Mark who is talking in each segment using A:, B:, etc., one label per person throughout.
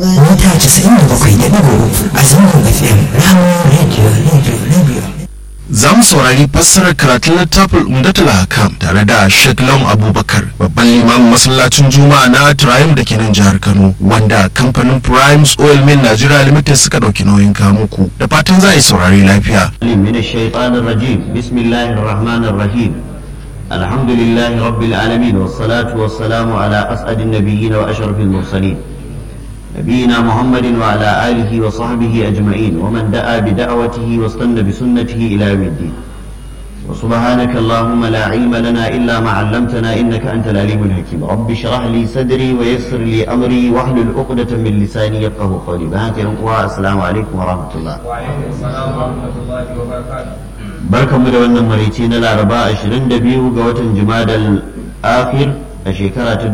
A: mita casa'in da bakwai da ɗigo a zangon fm ramon radio radio radio
B: za mu saurari fassarar karatun littafin umdatul hakam tare da Sheikh Lawan Abubakar babban limamin masallacin Juma'a na Triumph da ke nan jihar Kano wanda kamfanin Primes Oil Mill Nigeria Limited suka dauki nauyin kamuku da fatan za a yi saurari lafiya.
C: من الشيطان الرجيم بسم الله الرحمن الرحيم الحمد لله رب العالمين والصلاة والسلام على أسعد النبيين وأشرف المرسلين نبينا محمد وعلى آله وصحبه أجمعين ومن دعا بدعوته واستنى بسنته إلى يوم الدين وسبحانك اللهم لا علم لنا إلا ما علمتنا إنك أنت العليم الحكيم رب اشرح لي صدري ويسر لي أمري واحلل عقدة من لساني يفقه قولي بهاك السلام عليكم ورحمة الله
D: وعليكم السلام ورحمة الله وبركاته
C: barkanmu da wannan maraice na laraba 22 ga watan jumadal akhir a shekara ta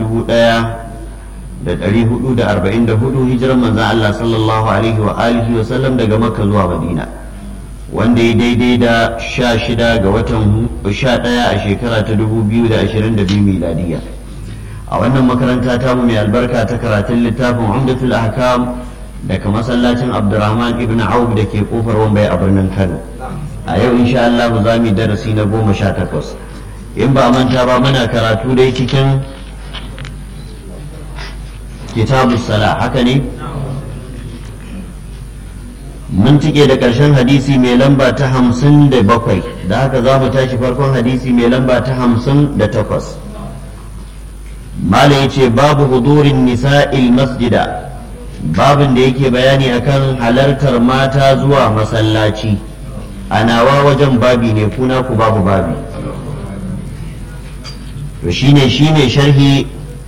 C: 1444 hijiran manzan Allah sallallahu alaihi wa alihi wa sallam daga makka zuwa madina wanda ya daidai da 16 ga watan 11 a shekara ta 2022 miladiya a wannan makaranta ta mu mai albarka ta karatun littafin umdatul ahkam daga masallacin abdurrahman ibn auf da ke kofar wambai a birnin kano a yau insha Allah za mu darasi na goma sha takwas in ba manta ba muna karatu dai cikin kitabu sala haka ne mun cike da ƙarshen hadisi mai lamba ta hamsin da bakwai da haka za mu tashi farkon hadisi mai lamba ta hamsin da takwas mala ya ce babu hudurin nisa'il masjida babin da yake bayani akan halartar mata zuwa masallaci a nawa wajen babi ne kuna ku babu babi to shine shine sharhi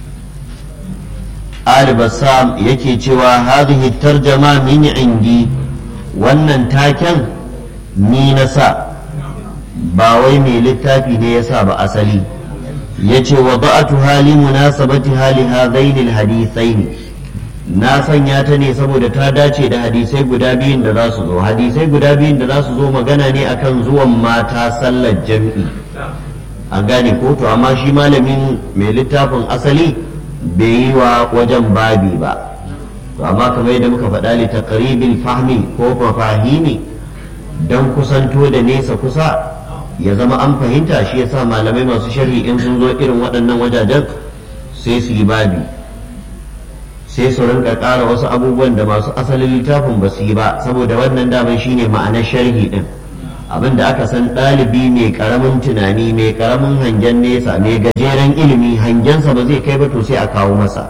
C: al-bassam yake cewa hadhihi tarjama min indi wannan taken ni na sa ba wai mai littafi ne ya sa ba asali yace wa ba'atu hali munasabati hali hadaini al-hadithaini na sanya ta ne saboda ta dace da hadisai guda biyun da za su zo hadisai guda biyun da za su zo magana ne akan zuwan mata sallar jam'i an gane ko to amma shi malamin mai littafin asali bai yi wa wajen babi ba to amma kamar yadda muka faɗa li taqribil fahmi ko mafahimi dan kusanto da nesa kusa ya zama an fahimta shi yasa malamai masu sharhi in sun zo irin waɗannan wajajen sai su yi babi sai su rinka ƙara wasu abubuwan da masu asalin littafin ba su yi ba saboda wannan daman shine ma'anar sharhi din abin da aka san ɗalibi mai ƙaramin tunani mai ƙaramin hangen nesa mai gajeren ilimi hangensa ba zai kai ba to sai a kawo masa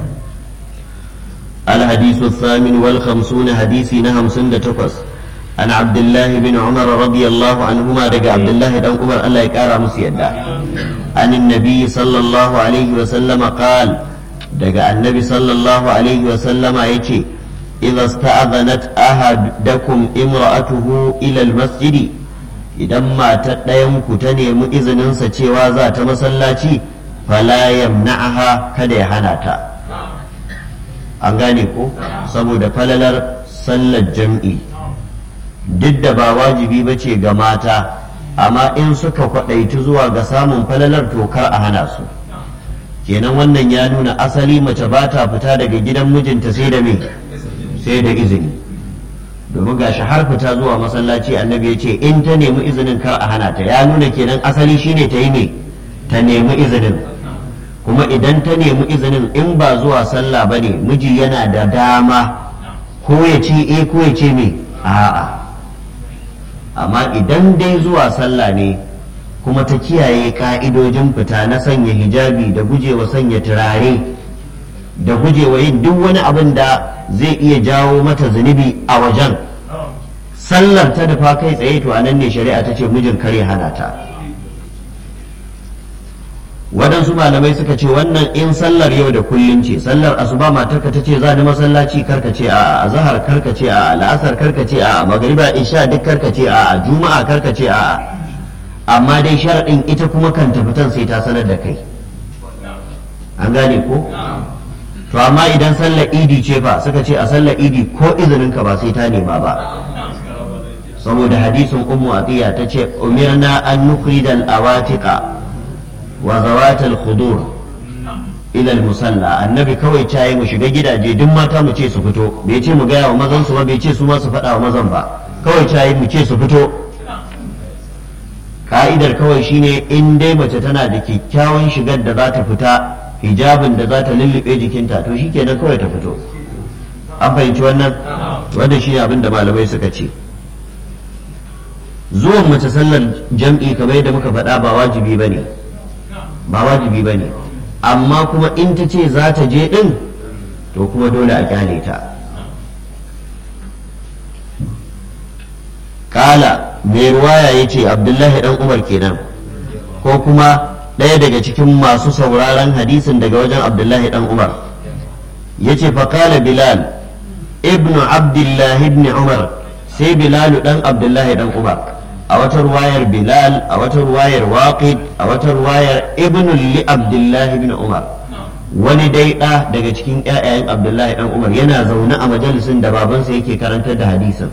C: الحديث الثامن والخمسون حديثي نهم سند تقص عن عبد الله بن عمر رضي الله عنهما دقى عبد الله بن عمر الله يكارى مسيدا عن النبي صلى الله عليه وسلم قال daga annabi sallallahu alaihi wasallama ya ce idza sta'adhanat ahadakum imra'atuhu ila almasjidi idan matar ɗayan ku ta nemi izininsa cewa za ta masallaci fala yamna'aha kada ya hana ta an gane ko saboda falalar sallar jam'i duk da ba wajibi ba ce ga mata amma in suka kwaɗaitu zuwa ga samun falalar tokar a hana su kenan wannan ya nuna asali mace ba ta fita daga gidan mijinta sai da me sai da izini domin gashi har fita zuwa masallaci annabi ya ce in ta nemi izinin kar a hana ta ya nuna kenan asali shine ta yi ne ta nemi izinin kuma idan ta nemi izinin in ba zuwa sallah ba ne miji yana da dama ko ya ce eh ko ya ce me a'a amma idan dai zuwa sallah ne kuma ta kiyaye ka'idojin fita na sanya hijabi da gujewa sanya turare da gujewa yin duk wani abin da zai iya jawo mata zunubi a wajen sallar ta dafa kai tsaye to anan ne shari'a ta ce mijin kare hana ta waɗansu malamai suka ce wannan in sallar yau da kullum ce sallar asuba matarka ta ce za ni masallaci karka ce a azhar karka ce a la'asar karka ce a magriba isha duk karka ce a juma'a karka ce a amma dai sharaɗin ita kuma kan fitan sai ta sanar da kai an gane ko to amma idan sallar idi ce fa suka ce a sallar idi ko izinin ka ba sai ta nema ba saboda hadisin ummu atiya ta ce umirna an nukhrida al-awatiqa wa zawatal khudur ilal musalla annabi kawai cayi mu shiga gidaje duk mata mu ce su fito bai ce mu gaya wa mazan su ba bai ce su ma su faɗa wa mazan ba kawai cayi mu ce su fito ka'idar kawai shine in dai mace tana da kyakkyawan shigar da za ta fita hijabin da za ta lullube jikinta to shikenan kawai ta fito an fahimci wannan wanda shi abin da malamai suka ce zuwan mace sallar jam'i kamar yadda muka faɗa ba wajibi ba ne ba wajibi ba ne amma kuma in ta ce za ta je ɗin to kuma dole a kyale ta kala mai ruwaya ya ce abdullahi dan umar kenan ko kuma ɗaya daga cikin masu sauraron hadisin daga wajen abdullahi dan umar ya ce faƙala bilal ibnu abdullahi ibn umar sai bilalu dan abdullahi dan umar a wata ruwayar bilal a wata ruwayar waqid a wata ruwayar ibnu li abdullahi ibn umar wani dai ɗa daga cikin ƴaƴayen abdullahi dan umar yana zaune a majalisin da babansa yake karantar da hadisin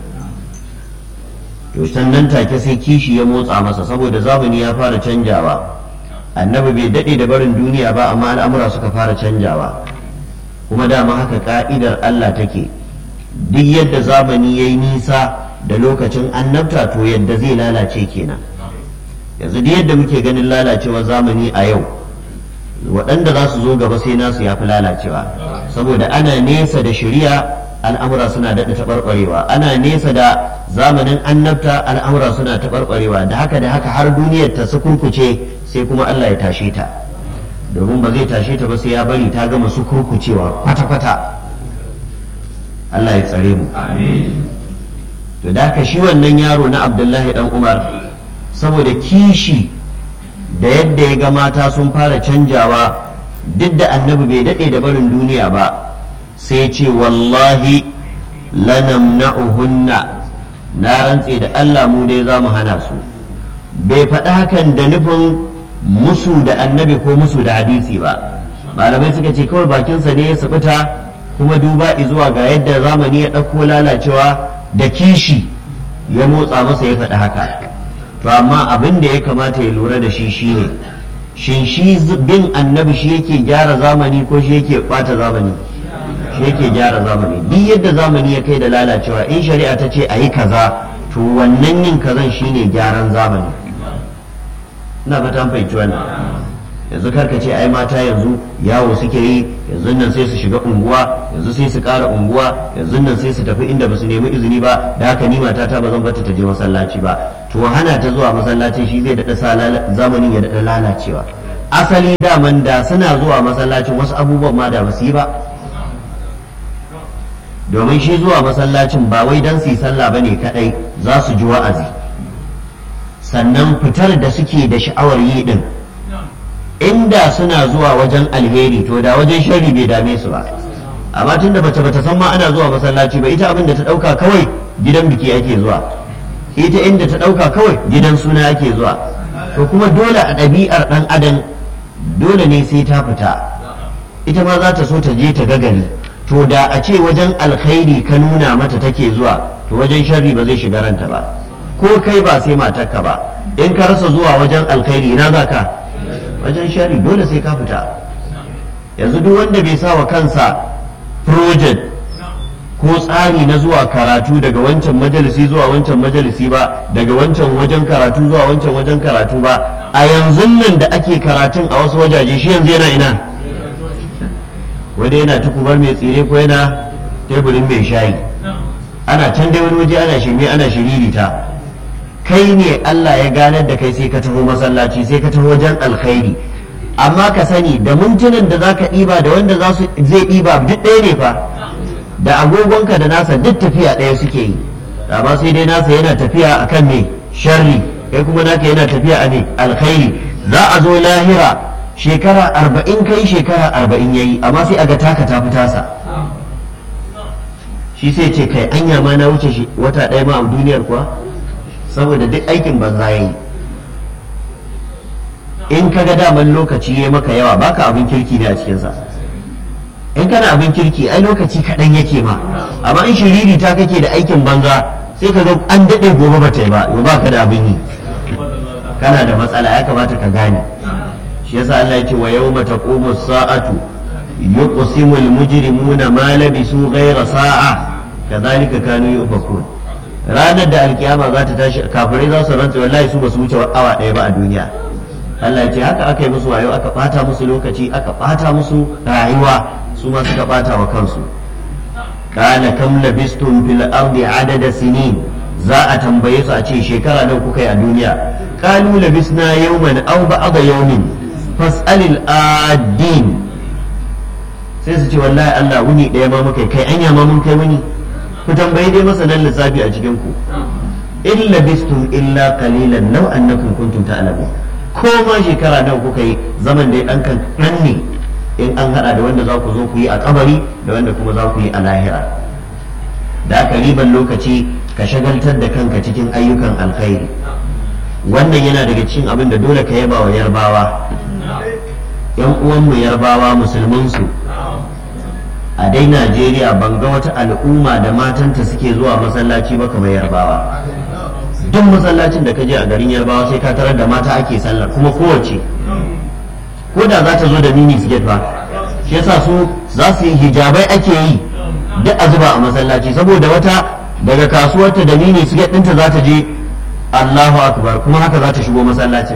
C: to sannan take sai kishi ya motsa masa saboda zamani ya fara canjawa annabi bai daɗe da barin duniya ba amma al'amura suka fara canjawa kuma dama haka ka'idar Allah take duk yadda zamani ya yi nisa da lokacin annabta to yadda zai lalace kenan yanzu duk yadda muke ganin lalacewar zamani a yau waɗanda za su zo gaba sai nasu ya fi lalacewa saboda ana nesa da shari'a al'amura suna daɗa taɓarɓarewa ana nesa da zamanin annabta al'amura suna taɓarɓarewa da haka da haka har duniyar ta sukurkuce sai kuma Allah ya tashe ta domin ba zai tashe ta ba sai ya bari ta gama sukurkucewa kwata-kwata Allah ya tsare mu to da haka shi wannan yaro na abdullahi dan umar saboda kishi da yadda ya ga mata sun fara canjawa duk da annabi bai daɗe da barin duniya ba sai ce wallahi lanamna'uhunna na rantse da Allah mu dai za mu hana su bai faɗi hakan da nufin musu da annabi ko musu da hadisi ba malamai suka ce kawai bakinsa ne ya sabuta kuma duba zuwa ga yadda zamani ya ɗauko lalacewa da kishi ya motsa masa ya faɗi haka to amma abin da ya kamata ya lura da shi shine shin shi bin annabi shi yake gyara zamani ko shi yake ɓata zamani shi yake gyara zamani duk yadda zamani ya kai da lalacewa in shari'a ta ce a yi kaza to wannan yin kazan shine gyaran zamani ina fata fahimci wannan yanzu karka ce ai mata yanzu yawo suke yi yanzu nan sai su shiga unguwa yanzu sai su ƙara unguwa yanzu nan sai su tafi inda ba su nemi izini ba da haka ni matata ba zan bata ta je masallaci ba to hana ta zuwa masallaci shi zai daɗa sa zamanin ya daɗa lalacewa asali daman da suna zuwa masallacin wasu abubuwan ma da ba su yi ba domin shi zuwa masallacin ba wai don su yi sallah ba ne kaɗai za su ji wa'azi sannan fitar da suke da sha'awar yi ɗin inda suna zuwa wajen alheri to da wajen sharri bai dame su ba amma tunda bace bata san ma ana zuwa masallaci ba ita abin da ta dauka kawai gidan biki ake zuwa ita inda ta dauka kawai gidan suna ake zuwa to kuma dole a ɗabi'ar ɗan adam dole ne sai ta fita ita ma za ta so ta je ta gagari to da a ce wajen alkhairi ka nuna mata take zuwa to wajen sharri ba zai shiga ranta ba ko kai ba sai matarka ba in ka rasa zuwa wajen alkhairi ina za ka wajen shari dole sai ka fita yanzu duk wanda bai sa wa kansa project ko tsari na zuwa karatu daga wancan majalisi zuwa wancan majalisi ba daga wancan wajen karatu zuwa wancan wajen karatu ba a yanzu nan da ake karatun a wasu wajaje shi yanzu yana ina wanda yana tukubar mai tsire ko yana teburin mai shayi ana can dai wani waje ana shirme ana shiririta kai ne Allah ya ganar da kai sai ka taho masallaci sai ka taho wajen alkhairi amma ka sani da mintunan da zaka ɗiba da wanda za su zai ɗiba duk ɗaya ne fa da agogonka da nasa duk tafiya ɗaya suke yi amma sai dai nasa yana tafiya akan me sharri kai kuma naka yana tafiya a ne alkhairi za a zo lahira shekara arba'in kai shekara arba'in yayi amma sai a ga taka ta fi tasa shi sai ce kai anya ma na wuce shi wata ɗaya ma a duniyar kuwa saboda duk aikin banza ya yi in ka ga daman lokaci ya maka yawa baka abin kirki ne a cikinsa in kana abin kirki ai lokaci kaɗan yake ma amma in shiriri ta kake da aikin banza sai ka ga an daɗe gobe ba ta yi ba yau ba ka da abin yi kana da matsala ya kamata ka gane shi yasa Allah ya ce wa yawma taqumu sa'atu yuqsimu al-mujrimuna ma labisu ghayra sa'a kadhalika kanu yufakun ranar da alkiyama za ta tashi kafirai za su rantsa wallahi su ba su wuce awa ɗaya ba a duniya Allah ce haka aka yi musu wayo aka ɓata musu lokaci aka ɓata musu rayuwa su ma suka ɓata wa kansu kana kam labistum fil ardi adada sinin za a tambaye su a ce shekara nan kuka yi a duniya qalu labisna yawman aw ba'da yawmin fas'alil adin sai su ce wallahi Allah wuni ɗaya ma muka kai anya ma mun kai wuni ku tambayi dai masanan lissafi a cikin ku in labistum illa qalilan law annakum kuntum ta'lamun ko ma shekara nan kuka yi zaman da dan kan ne in an hada da wanda za ku zo ku yi a kabari da wanda kuma za ku yi a lahira da aka riban lokaci ka shagaltar da kanka cikin ayyukan alkhairi wannan yana daga cikin abin da dole ka yaba wa yarbawa yan uwanmu yarbawa musulmansu a dai najeriya ban ga wata al'umma da matanta suke zuwa masallaci ba kamar yarbawa duk masallacin da ka je a garin yarbawa sai ka tarar da mata ake sallar kuma kowace ko da za ta zo da mini siget ba shi yasa su za su yi hijabai ake yi duk a zuba a masallaci saboda wata daga kasuwarta da mini siget ɗinta za ta je allahu akbar kuma haka za ta shigo masallacin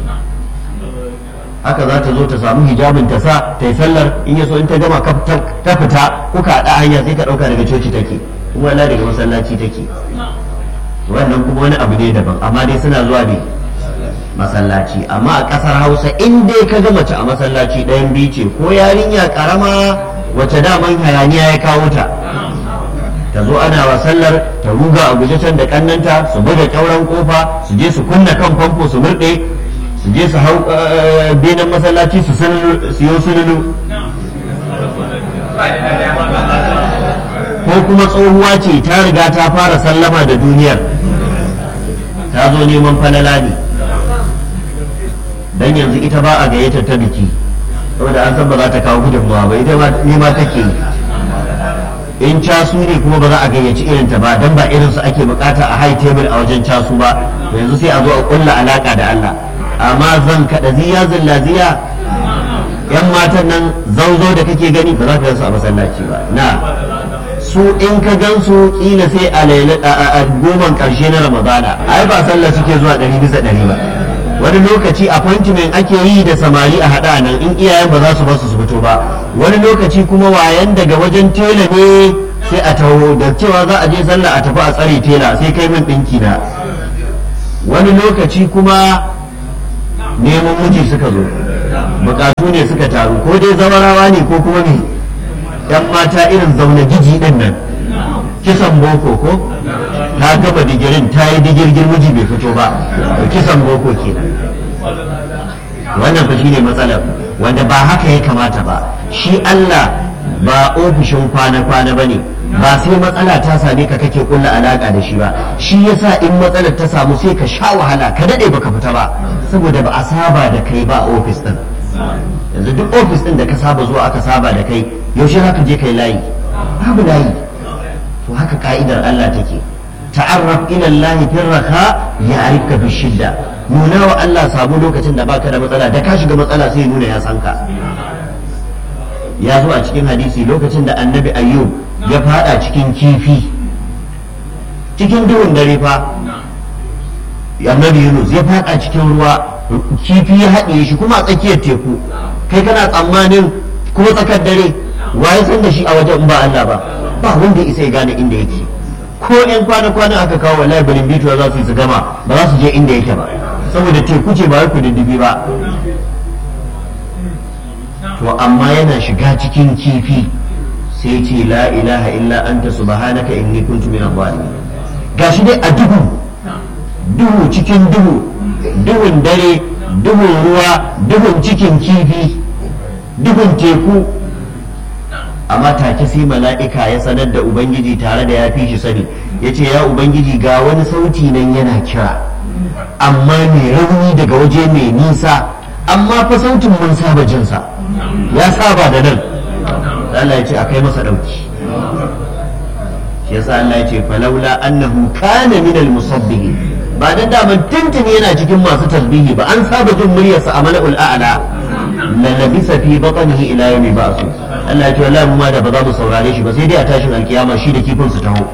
C: haka za ta zo ta samu hijabin ta sa ta yi sallar in ya so in ta gama ta fita kuka haɗa hanya sai ka ɗauka daga coci take kuma wala daga masallaci take wannan kuma wani abu ne daban amma dai suna zuwa ne masallaci amma a ƙasar hausa in dai ka ga mace a masallaci ɗayan biyu ce ko yarinya ƙarama wace daman hayaniya ya kawo ta ta zo ana wa sallar ta ruga a guje can da kannanta su buga ƙyauren kofa su je su kunna kan famfo su murɗe su je su hau benin masallaci su siyo sululu ko kuma tsohuwa ce ta riga ta fara sallama da duniyar ta zo neman falala ne dan yanzu ita ba a gayyatar ta biki saboda an san ba za ta kawo gudunmawa ba ita nema take yi in casu ne kuma ba za a gayyaci irin ta ba dan ba irin su ake bukata a high table a wajen casu ba yanzu sai a zo a kulla alaka da Allah amma zan kada ziya zilla ziya yan matan nan zauzo da kake gani ba za ka gansu a masallaci ba na su in ka gansu kila sai a goman karshe na ramadana ai ba sallah suke zuwa ɗari bisa ɗari ba wani lokaci appointment ake yi da samari a haɗa nan in iyayen ba za su basu su fito ba wani lokaci kuma wayan daga wajen tela ne sai a taho da cewa za a je sallah a tafi a tsare tela sai kai min ɗinki na wani lokaci kuma neman miji suka zo bukatu ne suka taru ko dai zawarawa ne ko kuma me yan mata irin zaune jiji din nan kisan boko ko ta gaba digirin ta yi digirgir miji bai fito ba kisan boko kenan wannan fa shine matsalar wanda ba haka ya kamata ba shi Allah ba ofishin kwana-kwana ba ne ba sai matsala ta same ka kake kulla alaka da shi ba shi yasa in matsalar ta samu sai ka sha wahala ka dade baka fita ba saboda ba a saba da kai ba a ofis din yanzu duk ofis din da ka saba zuwa aka saba da kai yaushe za ka je kai layi babu layi to haka ka'idar Allah take ta'arraf ila Allah fi raka ya'rifka fi shidda nuna wa Allah samu lokacin da baka da matsala da ka shiga matsala sai nuna ya san ka ya zo a cikin hadisi lokacin da annabi ayyub ya fada cikin kifi cikin duhun dare fa annabi yunus ya fada cikin ruwa kifi ya haɗe shi kuma a tsakiyar teku kai kana tsammanin kuma tsakar dare waye san da shi a wajen ba Allah ba ba wanda isa ya gane inda yake ko yan kwana-kwana aka kawo wallahi barin bituwa za su yi su gama ba za su je inda yake ba saboda teku ce ba wai kududdufi ba to amma yana shiga cikin kifi sai ce la ilaha illa anta subhanaka inni kuntu min adh-dhalimin gashi dai a duhu duhu cikin duhu duhun dare duhun ruwa duhun cikin kifi duhun teku amma take sai mala'ika ya sanar da ubangiji tare da ya fi shi sani ya ce ya ubangiji ga wani sauti nan yana kira amma mai rauni daga waje mai nisa amma fa sautin mun saba jinsa ya saba da nan Allah ya ce a kai masa ɗauki shi yasa Allah ya ce falaula annahu kana min al-musabbihin ba dan daman tuntuni yana cikin masu tasbihi ba an saba jin muryarsa a mala'ul a'la la labisa fi batnihi ila yawmi ba'su Allah ya ce wallahi mu ma da ba za mu saurare shi ba sai dai a tashin alkiyama shi da kifin su taho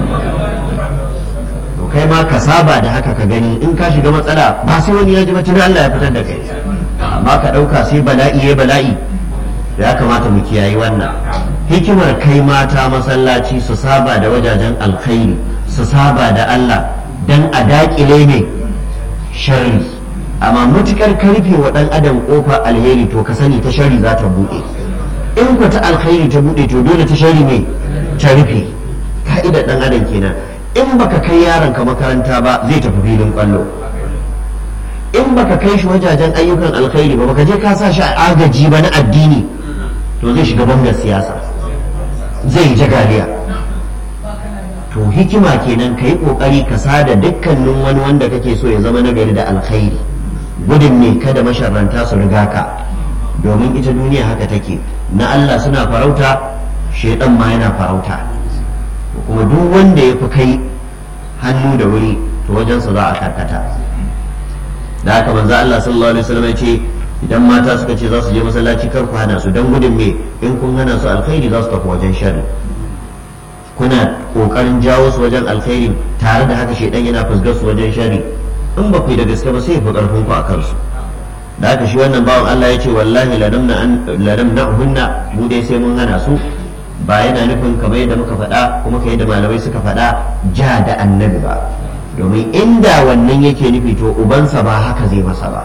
C: to kai ma ka saba da haka ka gani in ka shiga matsala ba sai wani ya ji ba tuni Allah ya fitar da kai amma ka ɗauka sai bala'i ya bala'i ya kamata mu kiyaye wannan hikimar kai mata masallaci su saba da wajajen alkhairi su saba da Allah dan a daƙile ne sharri amma matukar karfe wa ɗan adam ƙofar alheri to ka sani ta sharri za ta buɗe in ku ta alkhairi ta buɗe to dole ta sharri ne ta rufe ka'idar ɗan adam kenan in baka kai yaron ka makaranta ba zai tafi filin kwallo in baka kai shi wajajen ayyukan alkhairi ba baka je ka sa shi a agaji ba na addini to zai shiga bangar siyasa zai yi jagaliya to hikima kenan ka yi kokari ka sada dukkanin wani wanda kake so ya zama nagari da alkhairi gudun ne kada masharranta su riga ka domin ita duniya haka take na Allah suna farauta shaidan ma yana farauta kuma duk wanda ya fi kai hannu da wuri to wajensa za a karkata da haka manzo Allah sallallahu alaihi wasallam ya ce idan mata suka ce za su je masallaci kar ku hana su dan gudun me in kun hana su alkhairi za su tafi wajen sharri kuna kokarin jawo su wajen alkhairi tare da haka shedan yana fusgar su wajen sharri in ba ku yi da gaske ba sai ya fi karfin ku a kansu da haka shi wannan bawan Allah ya ce wallahi ladamna hunna mu dai sai mun hana su ba yana nufin kamar yadda muka faɗa kuma kai da malamai suka faɗa ja da annabi ba domin inda wannan yake nufi to ubansa ba haka zai masa ba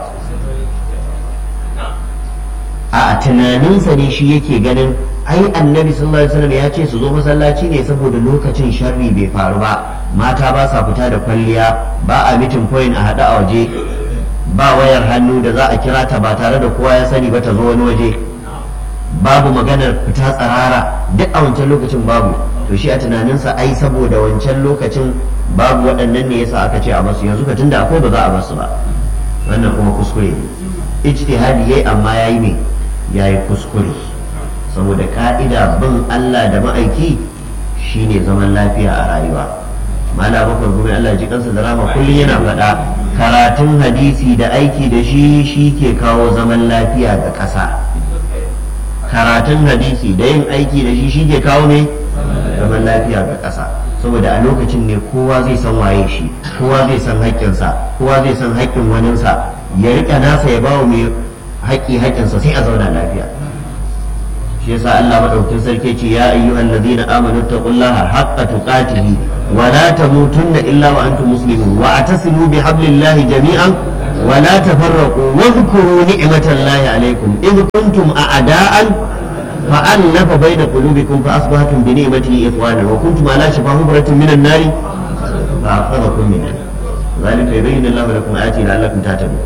C: a tunaninsa ne shi yake ganin ai annabi sallallahu alaihi wasallam ya ce su zo masallaci ne saboda lokacin sharri bai faru ba mata ba sa fita da kwalliya ba a mitin point a haɗu a waje ba wayar hannu da za a kira ta ba tare da kowa ya sani ba ta zo wani waje babu maganar fita tsarara duk a wancan lokacin babu to shi a tunaninsa ai saboda wancan lokacin babu waɗannan ne yasa aka ce a basu yanzu ka tunda akwai ba za a basu ba wannan kuma kuskure ne ijtihadi yayi amma yayi me yayi kuskure saboda ka'ida bin Allah da ma'aiki shine zaman lafiya a rayuwa mala bakwai gumi Allah ji kansa da rama kullum yana faɗa karatun hadisi da aiki da shi shi ke kawo zaman lafiya ga ƙasa karatun hadisi da yin aiki da shi shi ke kawo ne zaman lafiya ga ƙasa saboda a lokacin ne kowa zai san waye shi kowa zai san haƙƙinsa kowa zai san haƙƙin waninsa ya riƙa nasa ya bawa mai haƙƙi haƙƙinsa sai a zauna lafiya shi yasa Allah madaukakin sarki ce ya ayyuhal ladina amanu taqullaha haqqa tuqatihi wa la tamutunna illa wa antum muslimun wa atasimu bihablillahi jami'an wa la tafarraqu wa dhkuru ni'matallahi alaykum id kuntum a'da'an فألف بين قلوبكم فأصبحتم بنعمته إخوانا وكنتم على شفا حفرة من النار فأخذكم منها ذلك يبين الله لكم آياته لعلكم تعتدون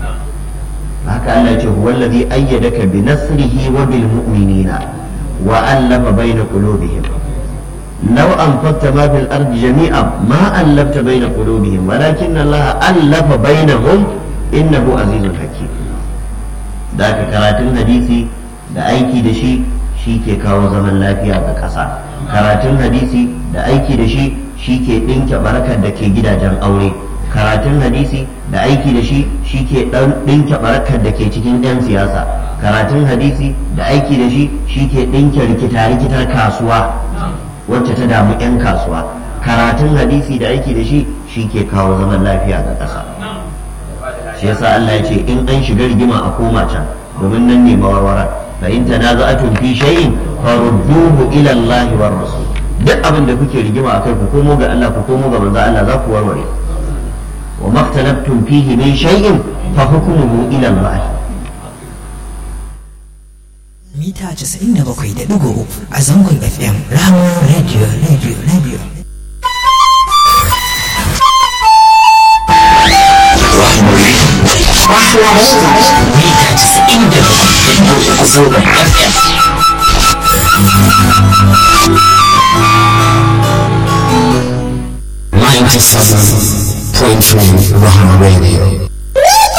C: haka Allah ce huwa alladhi ayyadaka bi nasrihi wa bil mu'minina wa allafa bayna qulubihim law anfaqta ma fil ardi jami'an ma allafta bayna qulubihim walakin Allah allafa bainahum innahu azizun hakim da ka karatun hadisi da aiki da shi shi ke kawo zaman lafiya ga ƙasa karatun hadisi da aiki da shi shi ke ɗinke barakar da ke gidajen aure karatun hadisi da aiki da shi shi ke ɗinke barakar da ke cikin 'yan siyasa karatun hadisi da aiki da shi shi ke ɗinke rikita-rikitar kasuwa wacce ta damu 'yan kasuwa karatun hadisi da aiki da shi shi ke kawo zaman lafiya ga ƙasa shi yasa Allah ya ce in an shiga rigima a koma can domin nan ne mawarwara fa in tanaza'atum fi shay'in farudduhu ila Allah war rasul duk abin da kuke rigima akai ku komo ga Allah ku komo ga manzo Allah za ku warware wa maktalabtum fihi min shay'in fa hukmuhu ila Allah
A: mita 97.3 a zangon FM Rama Radio Radio Radio mita 97.3 a zangon FM Ninety-seven point three Rahama Radio.